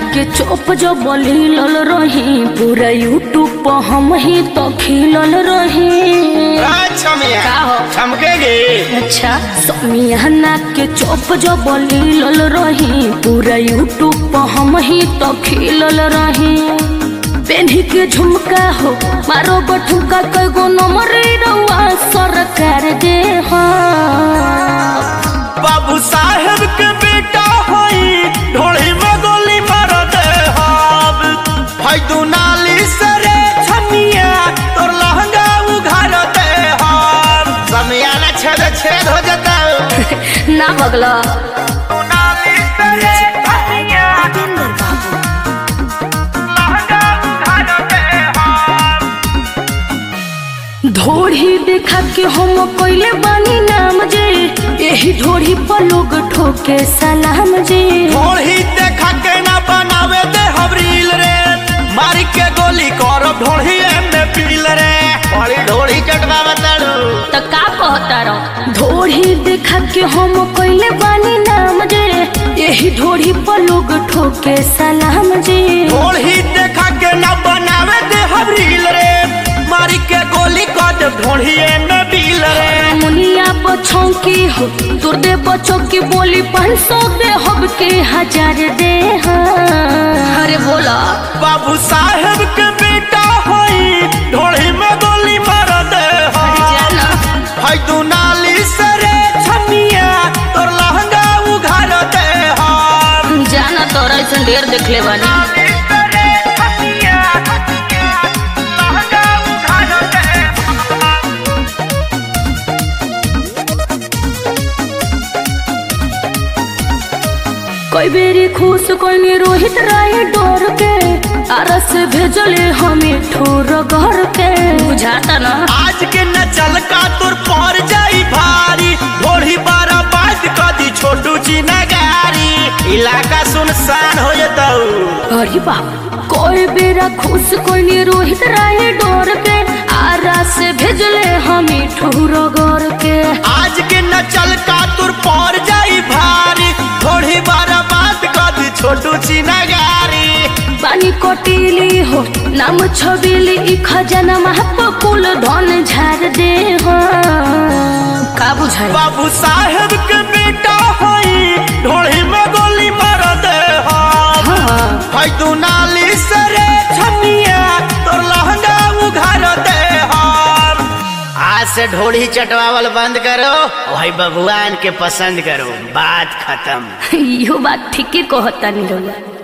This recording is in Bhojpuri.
के चोप जो बलिलल रही पूरा यूट्यूब पर हम ही तो खिलल रही अच्छा मिया का हो? चमकेगी अच्छा समियाना के चोप जो बलिलल रही पूरा यूट्यूब पर हम ही तो खिलल रही पेन्ही के झुमका हो मारो बठुका कईगो नंबर रउआ सरकार दे हो बाबू साहेब के बेटा होई ढोली में गोली मार दे हम भाई तू नाली सरे छमिया तोर लहंगा उघार दे हम समियाना छेद छेद हो जाता ना बगला तू नाली सरे छमिया लहंगा उघार दे हम ढोढ़ी देखा के हम कोइले बानी नाम जे यही ढोढ़ी पर लोग ठोके सलाम जे ढोली देखा के ना बनावे दे हम रील रे मारी के गोली करब ढोली में पील रे बड़ी ढोली कटवा बताड़ू त का कहता रहो ढोढ़ी देखा के हम कोइले बानी नाम जे यही ढोढ़ी पर लोग ठोके सलाम जे ढोली देखा के ना बनावे दे हम रील रे मारी के गोली कर ढोली में पील रे मुनिया बच्चों की हो तुर दे बच्चों की बोली पाँच सौ दे हब के हजार दे हाँ। अरे बोला बाबू साहेब के बेटा होई ढोली में गोली मार दे हम। जाना भाई तू नाली सरे छमिया तोर लहंगा उघार दे हम जाना तोरा ऐसा ढेर देख ले बानी नाली सरे छमिया लहंगा उघार दे हम। कोई बेरी खुश कोई रोहित राय डोर के आरस भेजले हमें ठोर घर के बुझाता ना आज के न चल का तोर पर जाई भारी ढोढ़ी बारा बात कदी छोटू ची नगारी इलाका सुनसान हो जताऊ अरे बाप कोई बेरा खुश कोई रोहित राय डोर के आरस भेजले हमें ठोर घर के आज के न चल का तोर पर जाई भारी ढोढ़ी बारा बात कदी छोटू ची नगारी पानी कोटिली हो नाम छबिली ई खजाना महप कुल धन झाड़ दे हो का बुझाई बाबू साहेब के बेटा होई ढोढ़ी में गोली मार दे हम हाँ भाई तू नाली सरे छमिया तोर लहंगा उघार दे हम आज से ढोली चटवावल बंद करो भाई बबुआन के पसंद करो बात खत्म इहो बात ठीके कहता नहीं रउआ